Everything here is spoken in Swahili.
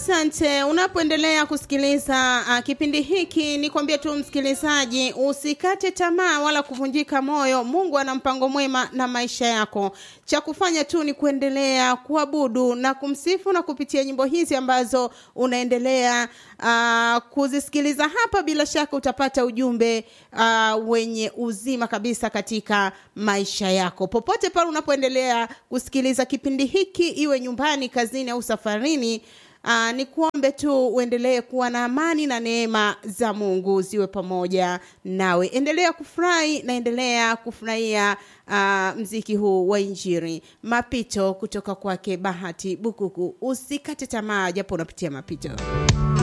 Asante. Unapoendelea kusikiliza uh, kipindi hiki, nikwambie tu msikilizaji, usikate tamaa wala kuvunjika moyo. Mungu ana mpango mwema na maisha yako. Cha kufanya tu ni kuendelea kuabudu na kumsifu na kupitia nyimbo hizi ambazo unaendelea uh, kuzisikiliza hapa, bila shaka utapata ujumbe uh, wenye uzima kabisa katika maisha yako, popote pale unapoendelea kusikiliza kipindi hiki, iwe nyumbani, kazini au safarini. Uh, ni kuombe tu uendelee kuwa na amani na neema za Mungu ziwe pamoja nawe. Endelea kufurahi na endelea kufurahia uh, mziki huu wa Injili, mapito kutoka kwake Bahati Bukuku. Usikate tamaa japo unapitia mapito.